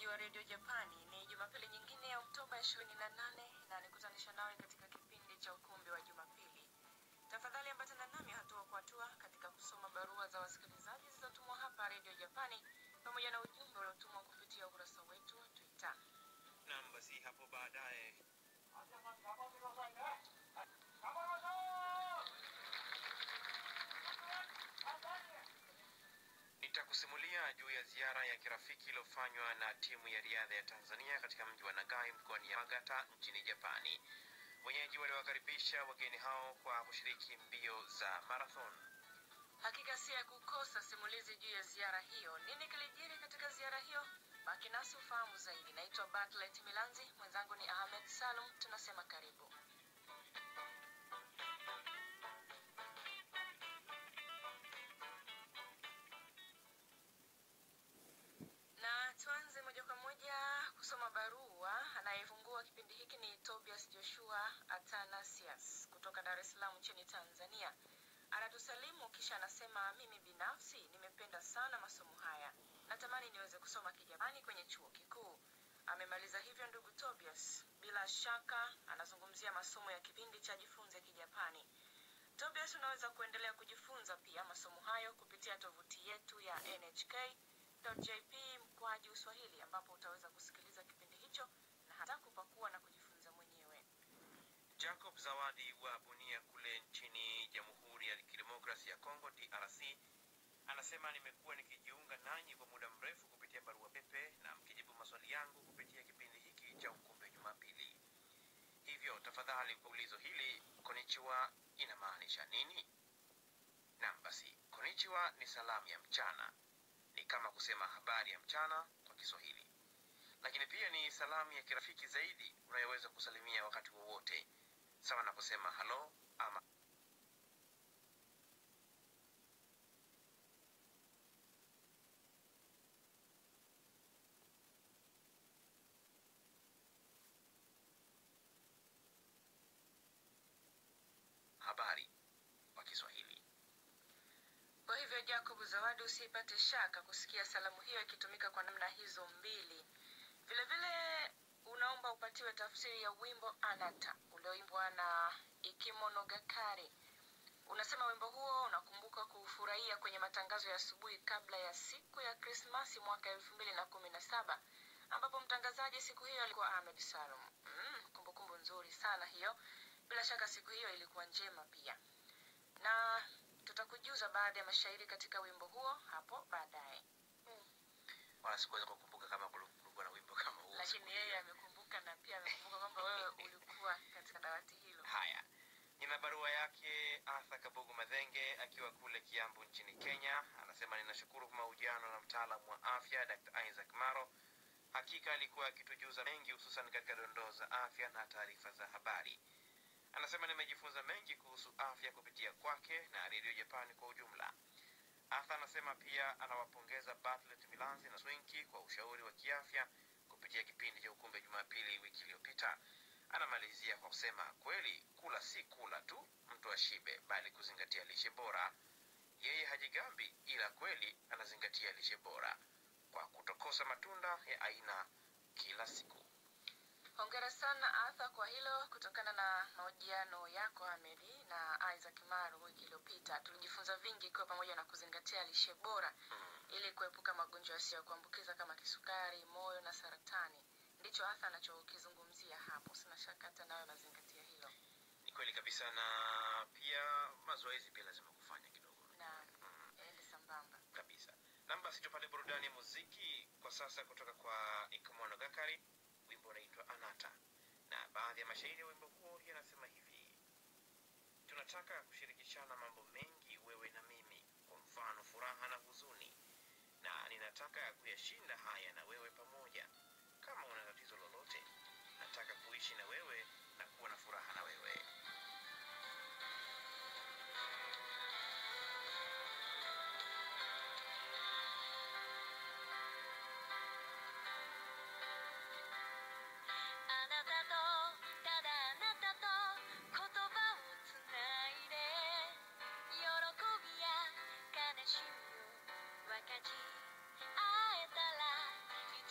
msikilizaji wa redio Japani, ni Jumapili nyingine ya Oktoba 28 na nikutanisha nawe katika kipindi cha ukumbi wa Jumapili. Tafadhali ambatana nami hatua kwa hatua katika kusoma barua za wasikilizaji zilizotumwa hapa redio Japani pamoja na ujumbe uliotumwa kupitia ukurasa wetu wa Twitter. Naam, basi hapo baadaye nitakusimulia juu ya ziara ya kirafiki iliyofanywa na timu ya riadha ya Tanzania katika mji wa Nagai mkoani Yamagata nchini Japani. Wenyeji waliwakaribisha wageni hao kwa kushiriki mbio za marathon. Hakika si ya kukosa simulizi juu ya ziara hiyo. Nini kilijiri katika ziara hiyo? Baki nasi ufahamu zaidi. Naitwa Bartlett Milanzi, mwenzangu ni Ahmed Salum. Tunasema karibu. na tuanze moja kwa moja kusoma barua. Anayefungua kipindi hiki ni Tobias Joshua Atanasius kutoka Dar es Salaam nchini Tanzania. Anatusalimu kisha anasema, mimi binafsi nimependa sana masomo haya, natamani niweze kusoma Kijapani kwenye chuo kikuu. Amemaliza hivyo ndugu Tobias. Bila shaka anazungumzia masomo ya kipindi cha jifunze Kijapani. Tobias, unaweza kuendelea kujifunza pia masomo hayo kupitia tovuti yetu ya nhk.jp mkwaju Uswahili, ambapo utaweza kusikiliza kipindi hicho na hata kupakua na kujifunza mwenyewe. Jacob Zawadi wa Bunia kule nchini Jamhuri ya Kidemokrasi ya Kongo DRC anasema nimekuwa nikijiunga nanyi kwa muda mrefu kupitia barua pepe na mkijibu maswali yangu kupitia kipindi hiki cha ukumbi wa Jumapili. Hivyo tafadhali, kwa ulizo hili konichiwa inamaanisha nini? Naam, basi konichiwa ni salamu ya mchana, ni kama kusema habari ya mchana kwa Kiswahili, lakini pia ni salamu ya kirafiki zaidi unayoweza kusalimia wakati wowote, sawa na kusema halo ama habari kwa Kiswahili. Kwa hivyo Jacob Zawadi, usipate shaka kusikia salamu hiyo ikitumika kwa namna hizo mbili. Vile vile unaomba upatiwe tafsiri ya wimbo Anata ulioimbwa na Ikimono Gakari. Unasema wimbo huo unakumbuka kuufurahia kwenye matangazo ya asubuhi kabla ya siku ya Krismasi mwaka elfu mbili na kumi na saba ambapo mtangazaji siku hiyo alikuwa Ahmed Salum. Mm, kumbukumbu nzuri sana hiyo. Bila shaka siku hiyo ilikuwa njema pia, na tutakujuza baadhi ya mashairi katika wimbo huo hapo baadaye. Wala sikuweza kukumbuka kama kulikuwa na wimbo kama huo. Lakini yeye amekumbuka na pia amekumbuka kwamba wewe ulikuwa katika dawati hilo. Haya, nina barua yake Arthur Kabugu Madhenge akiwa kule Kiambu nchini Kenya. Anasema ninashukuru kwa mahojiano na mtaalamu wa afya Dr. Isaac Maro. Hakika alikuwa akitujuza mengi, hususan katika dondoo za afya na taarifa za habari. Anasema nimejifunza mengi kuhusu afya kupitia kwake na redio Japani kwa ujumla. Arthur anasema pia anawapongeza Bartlett Milanzi na Swinki kwa ushauri wa kiafya kupitia kipindi cha ukumbi Jumapili wiki iliyopita. Anamalizia kwa kusema kweli, kula si kula tu mtu ashibe, bali kuzingatia lishe bora. Yeye hajigambi, ila kweli anazingatia lishe bora kwa kutokosa matunda ya aina kila siku. Hongera sana Arthur kwa hilo. Kutokana na mahojiano yako Ahmedi na Isaac Maru wiki iliyopita, tulijifunza vingi ikiwa pamoja na kuzingatia lishe bora ili kuepuka magonjwa yasiyo ya kuambukiza kama kisukari, moyo na saratani. Ndicho Arthur anachokizungumzia hapo. Sina shaka hata nawe unazingatia hilo, Ni kweli kabisa, na pia mazoezi pia lazima kufanya kidogo na ende sambamba. kabisa. Nam, basi tupate burudani ya muziki kwa sasa kutoka kwa Ikumono Gakari, wimbo unaitwa Anata, na baadhi ya mashairi ya wimbo huo yanasema hivi: tunataka kushirikishana mambo mengi, wewe na mimi, kwa mfano furaha na huzuni, na ninataka kuyashinda haya na wewe pamoja. Kama una tatizo lolote, nataka kuishi na wewe na kuwa na furaha na wewe. あなたとただあなたと言葉をつないで喜びや悲しみを分かち合えたら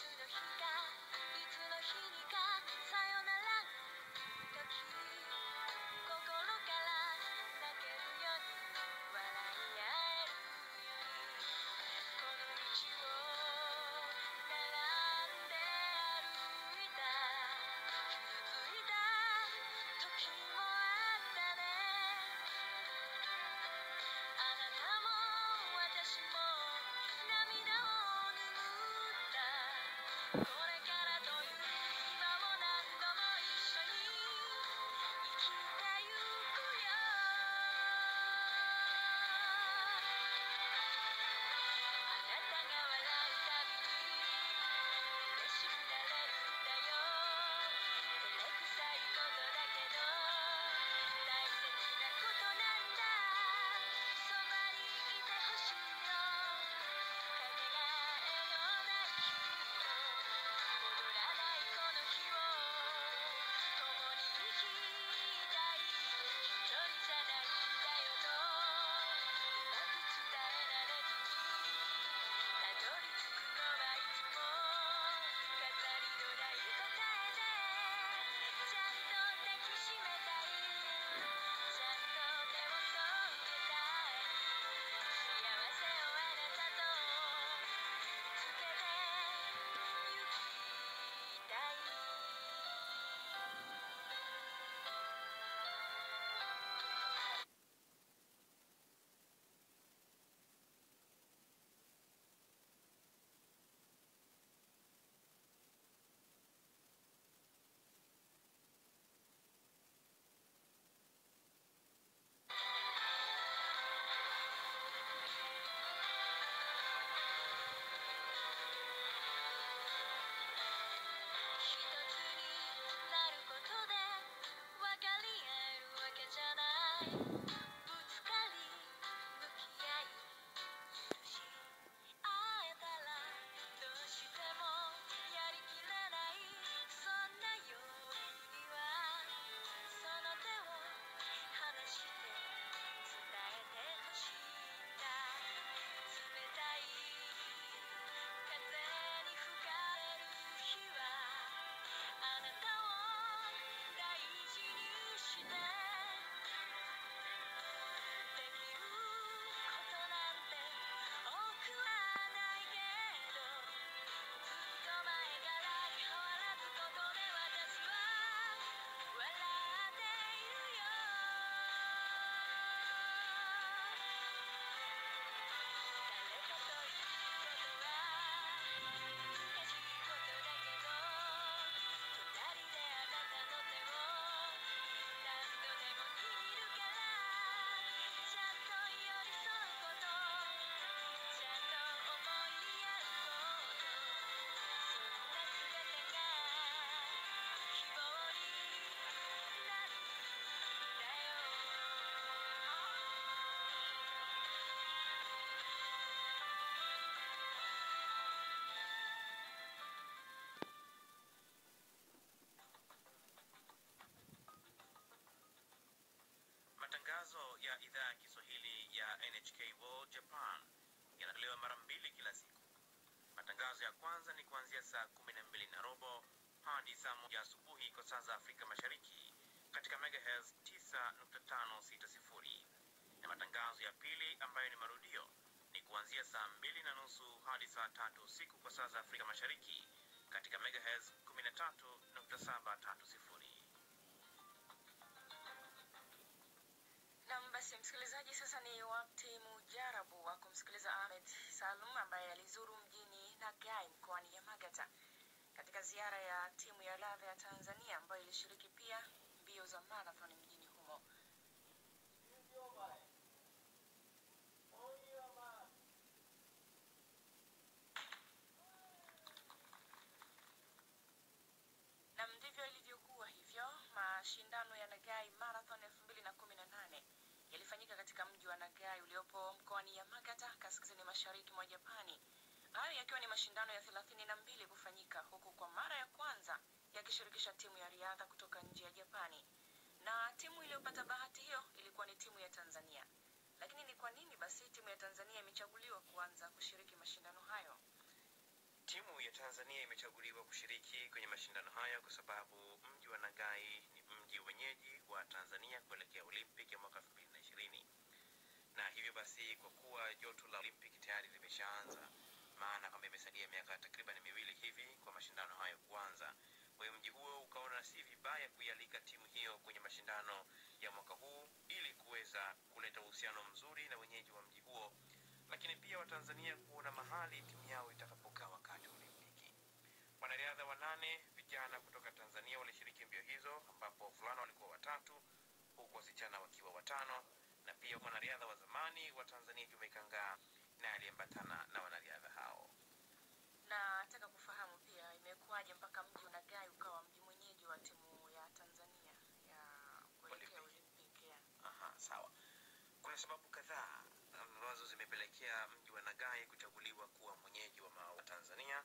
ya idhaa ya Kiswahili ya NHK World Japan yanatolewa mara mbili kila siku. Matangazo ya kwanza ni kuanzia saa kumi na mbili na robo hadi saa moja asubuhi kwa saa za Afrika Mashariki katika megahertz 9.560 na matangazo ya pili ambayo ni marudio ni kuanzia saa mbili na nusu hadi saa tatu usiku kwa saa za Afrika Mashariki katika megahertz 13.730. Nam, basi msikilizaji, sasa ni wakati mujarabu wa kumsikiliza Ahmed Salum ambaye alizuru mjini Nagai mkoani Yamagata katika ziara ya timu ya riadha ya Tanzania ambayo ilishiriki pia mbio za marathon mjini humo. na ndivyo ilivyokuwa hivyo. Mashindano ya Nagai Marathon 2018 yalifanyika katika mji wa Nagai uliopo mkoani Yamagata, kaskazini mashariki mwa Japani. Hayo yakiwa ni mashindano ya thelathini na mbili kufanyika huku kwa mara ya kwanza yakishirikisha timu ya riadha kutoka nje ya Japani, na timu iliyopata bahati hiyo ilikuwa ni timu ya Tanzania. Lakini ni kwa nini basi timu ya Tanzania imechaguliwa kuanza kushiriki mashindano hayo? Timu ya Tanzania imechaguliwa kushiriki kwenye mashindano hayo kwa sababu mji wa Nagai ni mji wenyeji wa Tanzania kuelekea Olympic ya mwaka 2020 na hivyo basi, kwa kuwa joto la Olympic tayari limeshaanza, maana kwamba imesalia miaka takriban miwili hivi kwa mashindano hayo kuanza. Kwa hiyo mji huo ukaona si vibaya kuialika timu hiyo kwenye mashindano ya mwaka huu ili kuweza kuleta uhusiano mzuri na wenyeji wa mji huo, lakini pia Watanzania kuona mahali timu yao itakapokaa wakati wa Olimpiki. Wanariadha wanane vijana kutoka Tanzania walishiriki mbio hizo, ambapo wavulana walikuwa watatu huku wasichana wakiwa watano, na pia mwanariadha wa zamani wa Tanzania Juma Ikangaa naye aliambatana na wanariadha hao. na nataka kufahamu pia imekuwaje mpaka mji wa Nagai ukawa mji mwenyeji wa timu ya Tanzania ya kuelekea Olimpiki. ya. Aha, sawa. Kuna sababu kadhaa ambazo zimepelekea mji wa Nagai kuchaguliwa kuwa mwenyeji wa ma- wa Tanzania.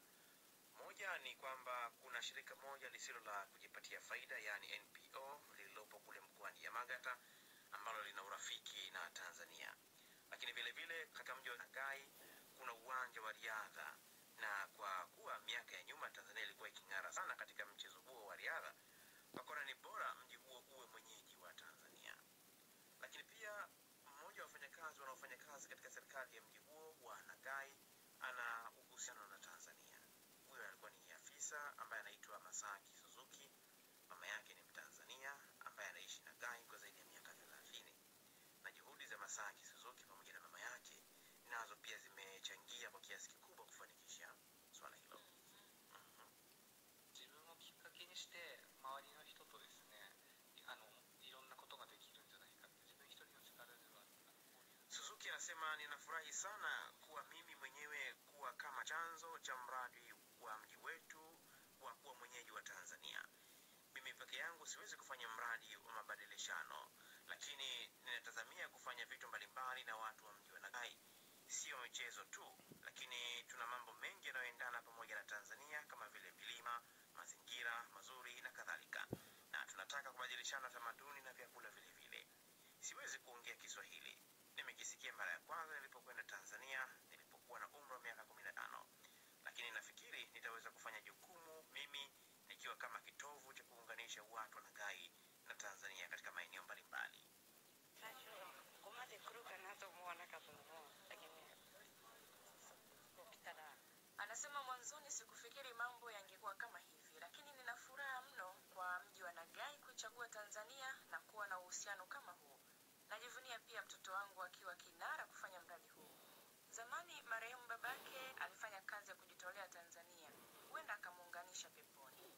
Moja ni kwamba kuna shirika moja lisilo la kujipatia faida, yaani NPO lililopo kule mkoani Yamagata ambalo lina urafiki na Tanzania. Lakini vile vile katika mji wa Nagai kuna uwanja wa riadha, na kwa kuwa miaka ya nyuma Tanzania ilikuwa iking'ara sana katika mchezo huo wa riadha, wakaona ni bora mji huo uwe mwenyeji wa Tanzania lakini pia mmoja wa wafanyakazi wanaofanya kazi katika serikali ya mji huo wa Nagai ana uhusiano na Tanzania. Huyo alikuwa ni afisa ambaye anaitwa Masaki Suzuki. Mama yake ni Mtanzania ambaye anaishi Nagai kwa zaidi ya miaka thelathini, na juhudi za Masaki Suzuki pamoja na mama yake nazo pia zimechangia kwa kiasi kikubwa kufanikisha swala hilo. Mhm. 自分をきっかけにして周りの人とですねあのいろんなことができるんじゃないかって自分一人の力ではあの交流 Suzuki anasema ninafurahi sana kuwa mimi mwenyewe kuwa kama chanzo cha mradi wa mji wetu wa kuwa mwenyeji wa Tanzania. Mimi peke yangu siwezi kufanya mradi wa mabadilishano, lakini ninatazamia kufanya vitu mbalimbali na watu wa mji wa Nagai, sio michezo tu, lakini tuna mambo mengi yanayoendana pamoja na Tanzania kama vile milima, mazingira mazuri na kadhalika, na tunataka kubadilishana tamaduni na vyakula vile vile. Siwezi kuongea Kiswahili, nimekisikia mara ya kwanza nilipokwenda Tanzania nilipokuwa na umri wa miaka kumi na tano, lakini nafikiri nitaweza kufanya jukumu mimi nikiwa kama kitovu cha kuunganisha watu wa Nagai na Tanzania katika maeneo mbalimbali. 最初ここまで来るかなと思わなかったのもだけどねこう来たら Anasema mwanzoni sikufikiri mambo yangekuwa kama hivi, lakini nina furaha mno kwa mji wa Nagai kuichagua Tanzania na kuwa na uhusiano kama huu. Najivunia pia mtoto wangu akiwa kinara kufanya mradi huu. Zamani marehemu babake alifanya kazi ya kujitolea Tanzania, huenda akamuunganisha peponi.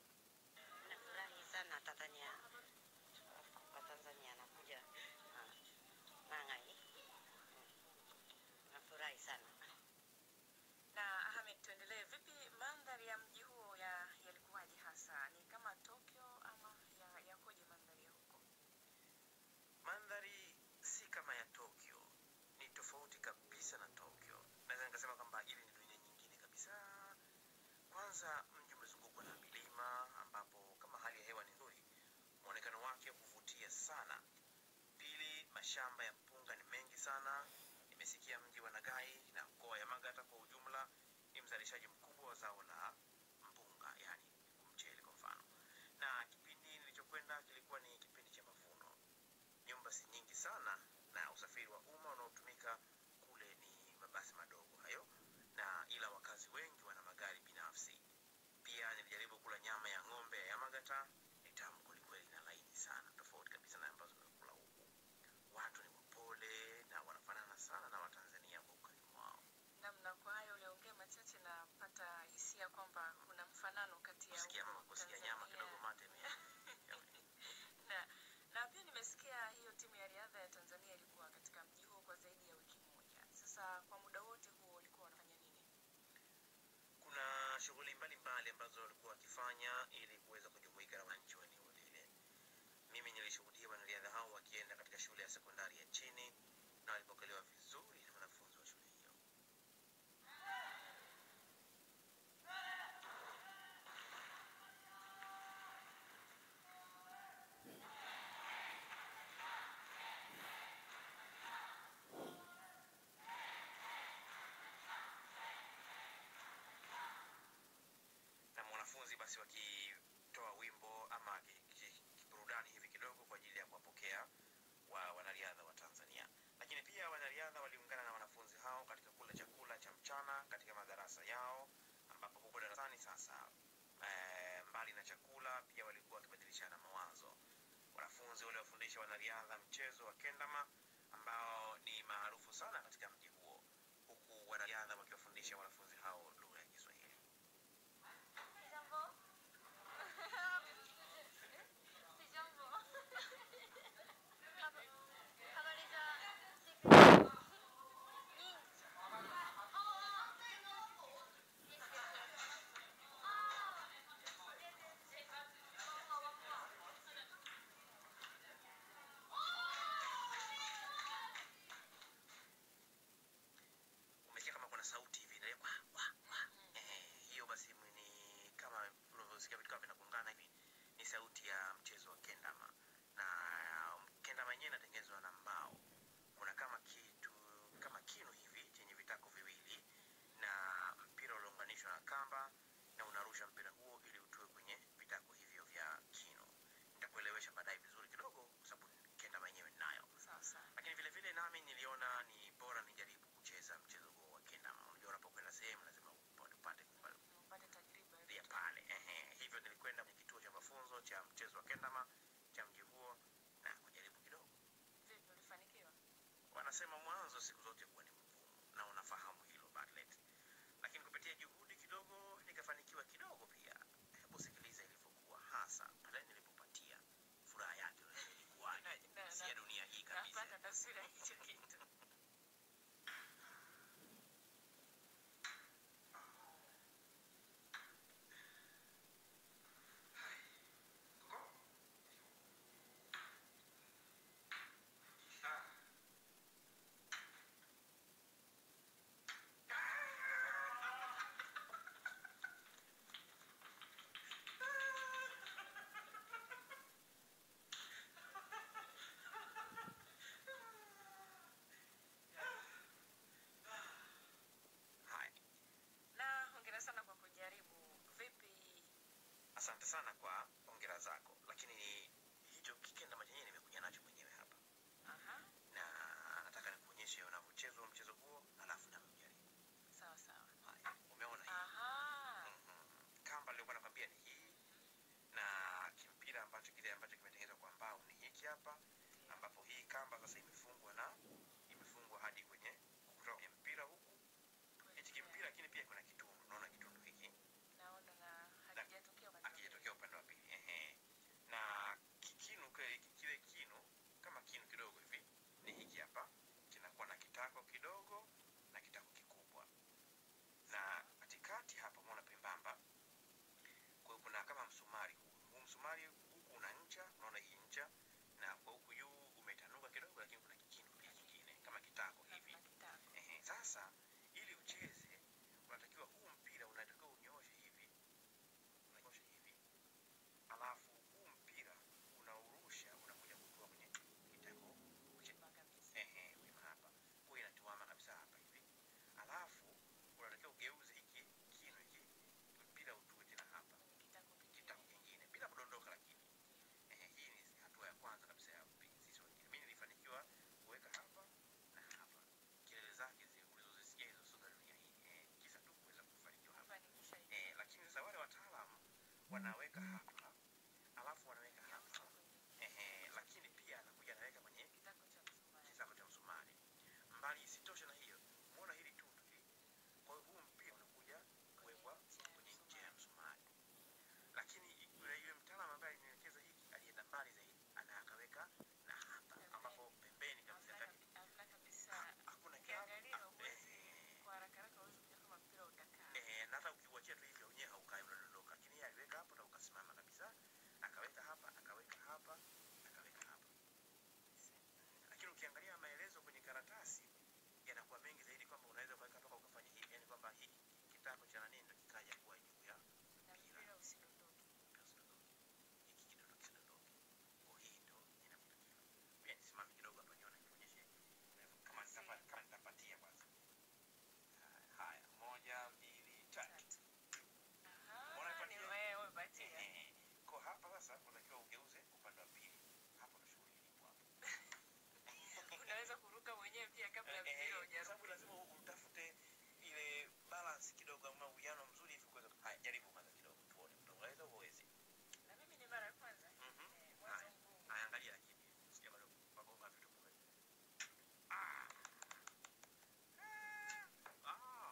nafurahi sana Tanzania kwa Tanzania nakuja ah, Nangai nafurahi sana Na Ahmed, tuendelee. Vipi mandhari ya mji huo ya yalikuwaje hasa? Ni kama Tokyo ama ya yakoje mandhari ya huko? Mandhari si kama ya Tokyo, ni tofauti kabisa na Tokyo. Naweza nikasema kwamba ili ni dunia nyingine kabisa. Kwanza mji umezungukwa na milima, ambapo kama hali ya hewa ni nzuri, mwonekano wake huvutia sana. Pili, mashamba ya mpunga sana. Nimesikia mji wa Nagai na mkoa wa Yamagata kwa ujumla ni mzalishaji mkubwa wa zao la mpunga, yani mchele kwa mfano, na kipindi nilichokwenda kilikuwa ni kipindi cha mavuno. Nyumba si nyingi sana, na usafiri wa umma unaotumika kule ni mabasi madogo hayo, na ila wakazi wengi wana magari binafsi. Pia nilijaribu kula nyama ya ng'ombe ya Yamagata, ni tamu kwelikweli na laini sana, tofauti kabisa na ambazo nimekula huku. Watu ni wapole na wanafanana sana na Watanzania kwa ukarimu wao. namna kwa hayo uliongea machache napata hisia kwamba kuna mfanano kati ya Kusikia huko mama, kusikia nyama Tanzania kidogo mate ime- na, na pia nimesikia hiyo timu ya riadha ya Tanzania ilikuwa katika mji huo kwa zaidi ya wiki moja. Sasa kwa muda wote huo walikuwa wanafanya nini? kuna shughuli mbalimbali ambazo walikuwa wakifanya ili kuweza kujumuika na wananchi wa eneo lile. Mimi nilishuhudia wanariadha hao wakienda katika shule ya sekondari ya chini na walipokelewa vizuri na wanafunzi wa shule hiyo. na mwanafunzi basi wakitoa wimbo ama ki- ki- kiburudani hivi kidogo kwa ajili ya kuwapokea wa wanariadha wa Tanzania. Lakini pia wanariadha waliungana na wanafunzi hao katika kula chakula cha mchana katika madarasa yao, ambapo huko darasani sasa eh, mbali na chakula pia walikuwa wakibadilishana mawazo. Wanafunzi waliwafundisha wanariadha mchezo wa kendama ambao ni maarufu sana katika mji huo, huku wanariadha wakiwafundisha wanafunzi hao lugha ya Kiswahili. umesikia kama kuna sauti hivi ile wa wa wa eh, hiyo basi ni kama unavyosikia vitu kama vinagongana hivi, ni sauti ya mchezo wa kendama, na kendama yenyewe inatengenezwa na mbao. Kuna kama kitu kama kinu hivi chenye vitako viwili na mpira uliounganishwa na kamba, na unarusha mpira huo ili utue kwenye vitako hivyo vya kinu. Nitakuelewesha baadaye vizuri kidogo, kwa sababu kendama yenyewe ninayo Sawa sawa. lakini vile vile nami niliona ni bora nijaribu kucheza mchezo huo wa kendama. Unajua, unapokwenda sehemu lazima upate upate kupa- Upate tajriba ya pale ehe. Hivyo nilikwenda kwenye kituo cha mafunzo cha mchezo wa kendama cha mji huo na kujaribu kidogo. vipi, ulifanikiwa? Wanasema mwanzo siku zote huwa ni mgumu, na unafahamu hilo Bartlett, lakini kupitia juhudi kidogo nikafanikiwa kidogo pia. Hebu sikiliza ilivyokuwa hasa pale nilipopatia furaha yake ilikuwaje, Na- na- si ya dunia hii kabisa. Napata taswira ya hicho kitu. Haya. Na hongera sana kwa kujaribu. Vipi, Asante sana kwa hongera zako, lakini hicho kikenda chenyewe nimekuja nacho mwenyewe hapa, aha, na nataka nikuonyeshe unavyochezwa mchezo huo, alafu na ujaribu. sawa sawa. Haya, umeona hii? Aha, Mhm. Kamba nilikuwa nakwambia ni hii, na kimpira ambacho kile ambacho kimetengenezwa kwa mbao ni hiki hapa, ambapo hii kamba sasa imefungwa na imefungwa hadi kwenye kutoka kwenye mpira huku, hichi kimpira, lakini pia kuna kitundu. Unaona kitundu hiki naona na hakijatokea upande wa pili. akijatokea upande wa pili ehe. Na kikinu kile kile kinu kama kinu kidogo hivi ni hiki hapa, kinakuwa na kitako kidogo na kitako kikubwa, na katikati hapa umeona pembamba, kwa hiyo kuna kama msumari huu. Huu msumari huku una ncha, unaona hii ncha, na kwa huku juu umetanuka kidogo, lakini kuna kikinu pia kingine kama kitako Na hivi. kuna kitako. Ehe, sasa ili ucheze unatakiwa wanaweka hapa alafu wanaweka hapa ehe, lakini pia anakuja anaweka kwenye kitako cha msumari. kitako cha msumari. Mbali isitoshe na hiyo, muona hili tundu hili. Kwa hiyo huu mpira unakuja kuwekwa kwenye ncha ya msumari, lakini yule yule mtaalamu ambaye alinielekeza hiki alienda mbali zaidi, ana akaweka na hapa ambapo pembeni kabisa Hamna kati kabi- hamna kabisa. hakuna Ukiangalia gap. huwezi Eh, kwa haraka haraka huwezi kujua kama mpira utakaa. eh, na hata ukiuachia tu hivyo wenyewe haukai unadondoka, lakini yeye aliweka hapo na ukasimama kabisa, akaweka hapa, akaweka hapa, akaweka hapa. Lakini ukiangalia maelezo kwenye karatasi yanakuwa mengi zaidi, kwamba unaweza ukaweka mpaka ukafanya hivi, yani kwamba hiki kitako cha nani ndo kikaja kuwa juu ya Na mpira usidondoke. mpira usidondoke, hiki kidondo kisidondoke. Kwa hii ndo inavyotakiwa. Pia nisimame kidogo hapa nione nionyeshe kama nitapa- kama nitapatia kwanza. Haya, moja, mbili, tatu. Tatu. Mbona Aha, ni ipatia? wewe umepatia. Ehe. Kwa hapa sasa unatakiwa ugeuze upande wa pili. Hapo ndo shughuli ilipo hapo. Unaweza kuruka mwenyewe pia kabla Eh, mpira kwa sababu hujaruka. lazima utafute ile balance kidogo ama uwiano mzuri hivi kuweza. Haya, jaribu kwanza kidogo tuone utaweza au huwezi. Na mimi ni mara ya kwanza. Mhm. Eh, mwanzo Haya. mgumu. Haya, angalia lakini sija bado magonga vitu kule. Ah. Ah.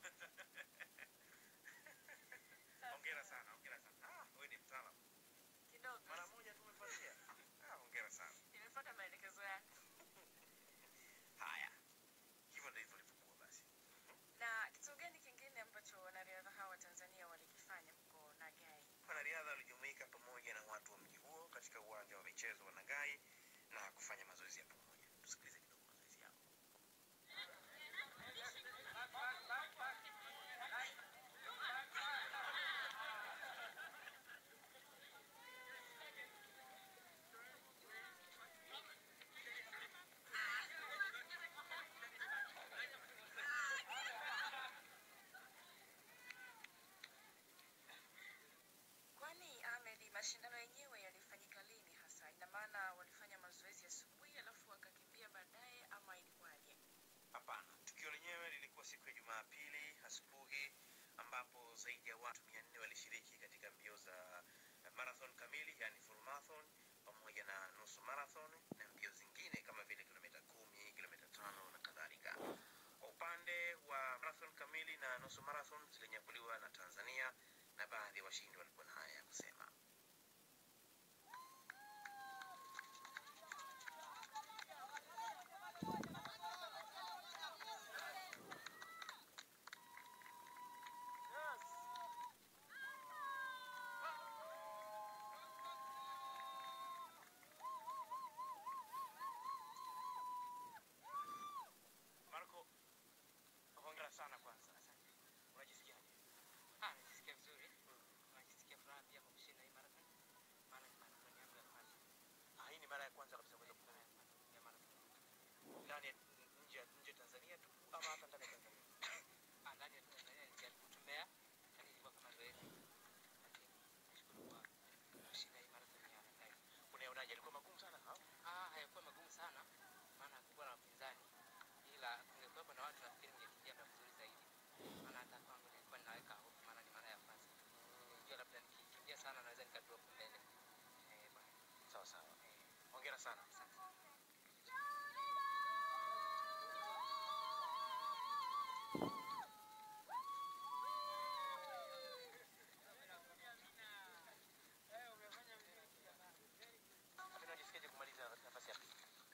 Hongera sana, hongera sana. Ah, wewe ni mtaalamu. Kidogo. Mara moja tu umefuatia. Ah, hongera sana. Nimefuata maelekezo yako. Haya, hivyo ndivyo ilivyokuwa basi. Na kitu gani kingine ambacho wanariadha hawa wa Tanzania walikifanya huko Nagai? Wanariadha walijumuika pamoja na watu wa mji huo katika uwanja wa michezo wa Nagai na kufanya mazoezi ya pamoja. Tusikilize kidogo mazoezi yao. Kwani Ahmed, mashindano yenyewe yalifanyika lini hasa? Ina maana walifanya mazoezi asubuhi alafu wakakimbia baadaye ama ilikuwaje? Hapana, tukio lenyewe lilikuwa siku ya Jumapili asubuhi ambapo zaidi ya watu mia nne walishiriki katika mbio za marathon kamili, yani full marathon pamoja na nusu marathon na mbio zingine kama vile kilomita kumi, kilomita tano na kadhalika. Kwa upande wa marathon kamili na nusu marathon zilinyakuliwa na Tanzania na baadhi ya washindi walikuwa na haya ya kusema. Marco, hongera sana kwanza. Unajisikiaje? Ah, najisikia vizuri. Najisikia furaha pia kwa kushinda hii marathon. Maana ni marathon yangu ya kwanza. Ah, hii ni mara ya kwanza kabisa kuweza Mara ya kwanza ya marathon. ndani ya nje nje ya Tanzania tu ama hata ndani ya Tanzania? Ah, ndani ya Tanzania nilijaribu kutembea, lakini ilikuwa kama zoezi. Lakini nashukuru kwa kushinda hii marathon ya Nairobi. Unaonaje, alikuwa magumu sana ha? Ah, hayakuwa magumu sana, maana hakukuwa na wapinzani. Ila kungekuwepo na watu nafikiri ningekimbia muda mzuri zaidi. Maana hata kwangu nilikuwa ninaweka hofu, maana ni mara ya kwanza. Nilijua labda nikikimbia sana naweza nikadrop mbele. Eh, bwana. Sawa sawa. Eh, Hongera sana. asante. Hapo unajisikiaje kumaliza nafasi ya pili?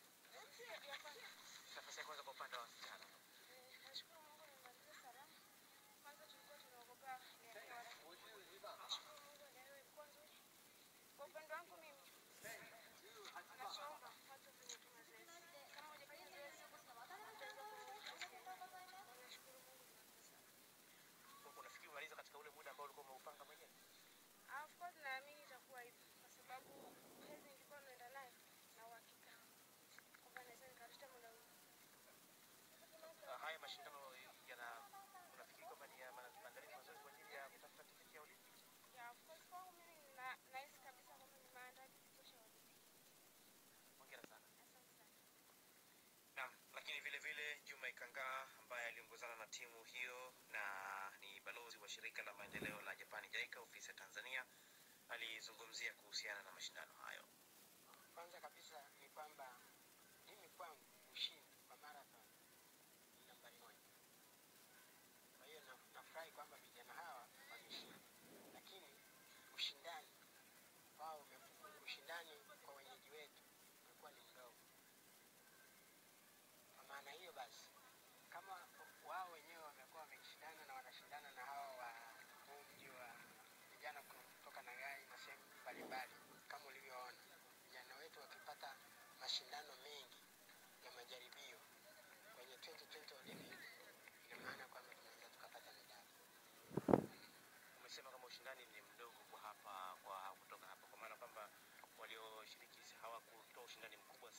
Nafasi ya kwanza kwa upande wa wasichana. Nashukuru Mungu nimemaliza salama. Kwanza tulikuwa tunaogopa ni ya watu. Nashukuru Mungu leo ilikuwa nzuri. Kwa upande wangu mimi nachoomba watu wafanye tu mazoezi. Kama hujafanya zoezi utaweza kurudi. Nashukuru Mungu nimemaliza salama. Unafikiri umaliza katika ule muda ambao ulikuwa umeupanga mwenyewe? Ah, Of course naamini itakuwa hivyo kwa sababu hezi nilikuwa naenda nayo na uhakika kwamba naweza nikarusha muda huu. Ah, Haya mashindano yana unafikiri kwamba ni ya ma- maandalizi mazuri kwa ajili ya kutafuta tiketi ya Olympics? Yeah, of course kwangu mimi na- nahisi kabisa kwamba ni maandalizi tosha ya Olimpiki. Hongera sana. Asante sana. Naam, lakini vile vile Juma Ikangaa ambaye aliongozana na timu hiyo na ni balozi wa shirika la maendeleo la Japani JICA ofisi ya Tanzania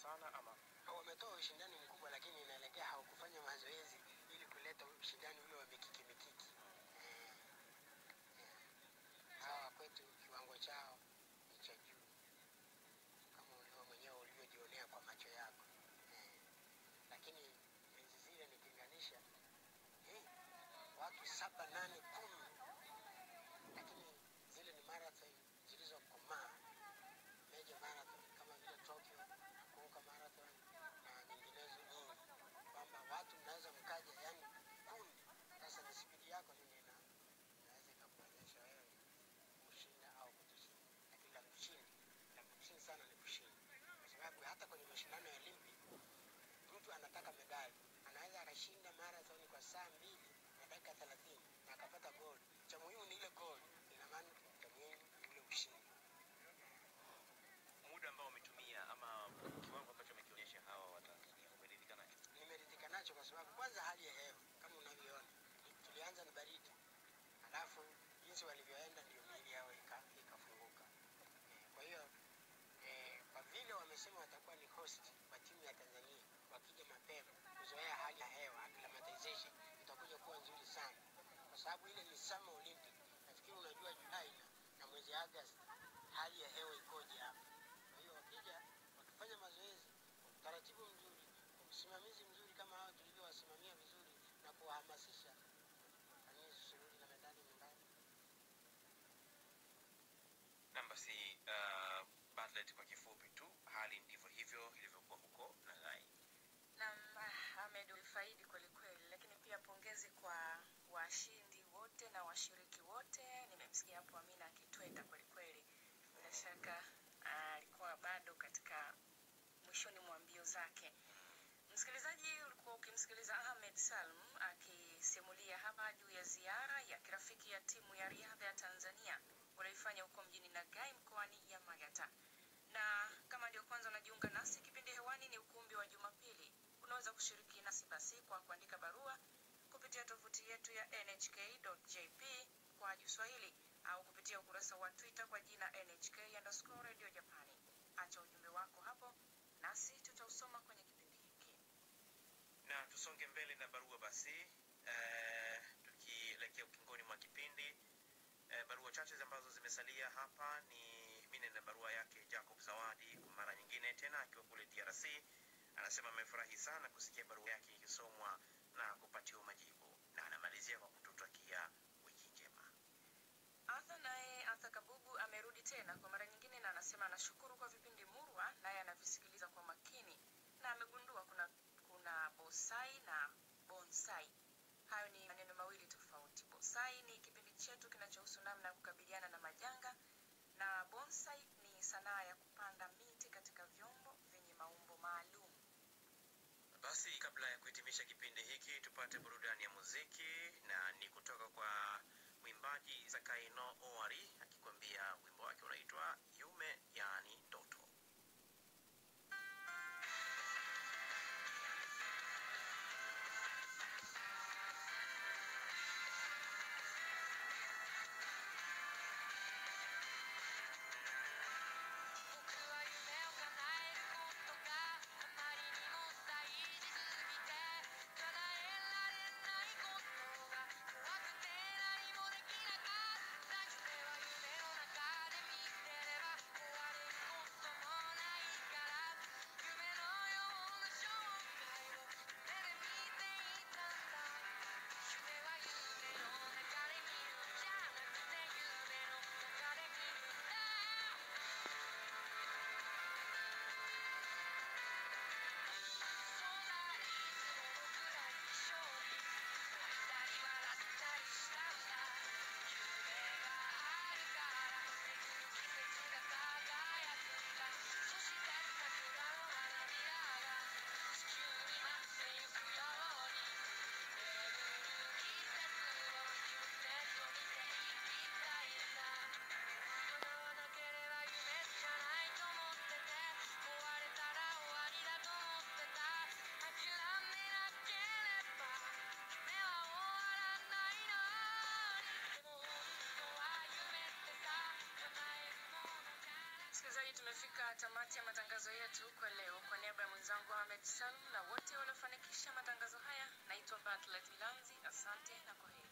sana ama wametoa ushindani mkubwa, lakini inaelekea hawakufanya mazoezi ili kuleta ushindani ule wa mikiki mikiki. Eh, eh. Hawa kwetu kiwango chao ni cha juu, kama wewe mwenyewe ulivyojionea kwa macho yako eh. Lakini enzi zile nikilinganisha, eh, watu saba nane kumi, lakini zile ni marathon zilizokomaa major marathon kama vile Tokyo, Nakuka marathon na nyinginezo nyingi, kwamba watu mnaweza mkaja, yani kundi. Sasa ni spidi yako ndio ina inaweza ikakuwezesha wewe kushinda au kutoshinda, lakini la msingi la msingi sana ni kushinda, kwa sababu hata kwenye mashindano ya Olympic mtu anataka medali, anaweza akashinda marathon kwa saa mbili na dakika thelathini na akapata gold. Cha muhimu ni ile gold, ina maana cha muhimu ni ule ushindi. muda ambao wametumia ama kiwango ambacho wamekionyesha hawa Watanzania umeridhika nacho? nimeridhika nacho kwa sababu kwanza hali ya hewa kama unavyoona tulianza ni baridi halafu jinsi walivyoenda ndio miili yao ika- ikafunguka Eh, kwa hiyo eh, kwa vile wamesema watakuwa ni host kwa timu ya tanzania wakija mapema kuzoea hali ya hewa acclimatization itakuja kuwa nzuri sana kwa sababu ile ni summer olympic nafikiri unajua julai na, na mwezi agosti hali ya hewa ikoje hapa kwa hiyo wakija wakifanya mazoezi kwa utaratibu mzuri kwa usimamizi mzuri kama hao tulivyowasimamia vizuri na kuwahamasisha nani surudi na medali nyumbani Naam, basi uh, Bartlett, kwa kifupi tu, hali ndivyo hivyo ilivyokuwa huko Nagai. Naam, ah, Ahmed ulifaidi kweli kweli, lakini pia pongezi kwa washindi wote na washiriki wote. Nimemsikia hapo Amina akitweta kweli kweli, bila shaka ah, alikuwa bado katika mwishoni mwa mbio zake. Msikilizaji, ulikuwa ukimsikiliza Ahmed Salm akisimulia hapa juu ya ziara ya kirafiki ya timu ya riadha ya Tanzania walioifanya huko mjini Nagai mkoani Yamagata. Na kama ndio kwanza unajiunga nasi, kipindi hewani ni ukumbi wa Jumapili. Unaweza kushiriki nasi basi kwa kuandika barua kupitia tovuti yetu ya nhk.jp kwa Kiswahili au kupitia ukurasa wa Twitter kwa jina nhk underscore radio Japani. Acha ujumbe wako hapo nasi tutausoma kwenye kipindi hiki. Na tusonge mbele na barua basi, eh, tukielekea ukingoni mwa kipindi eh, barua chache ambazo zimesalia hapa ni mine na barua yake Jacob Zawadi kwa mara nyingine tena akiwa kule DRC. Anasema amefurahi sana kusikia barua yake ikisomwa na kupatiwa majibu, na anamalizia kwa kututakia wiki njema. Arthur naye Arthur Kabugu amerudi tena kwa mara nyingine na anasema anashukuru kwa vipindi murwa, naye anavisikiliza kwa makini na amegundua kuna kuna bosai na bonsai. Hayo ni maneno mawili tofauti. Bonsai ni kipindi chetu kinachohusu namna ya kukabiliana na majanga na bonsai ni sanaa ya kupanda miti katika vyombo vyenye maumbo maalum. Basi kabla ya kuhitimisha kipindi hiki, tupate burudani ya muziki, na ni kutoka kwa mwimbaji Zakaino Owari akikwambia wimbo wake unaitwa Yume, yaani ndoto. 「叶えられないことが怖くて何もできなかった」「して tumefika tamati ya matangazo yetu kwa leo. Kwa niaba ya mwenzangu Ahmed Salum na wote waliofanikisha matangazo haya, naitwa Bartlet Milanzi. Asante na kwaheri.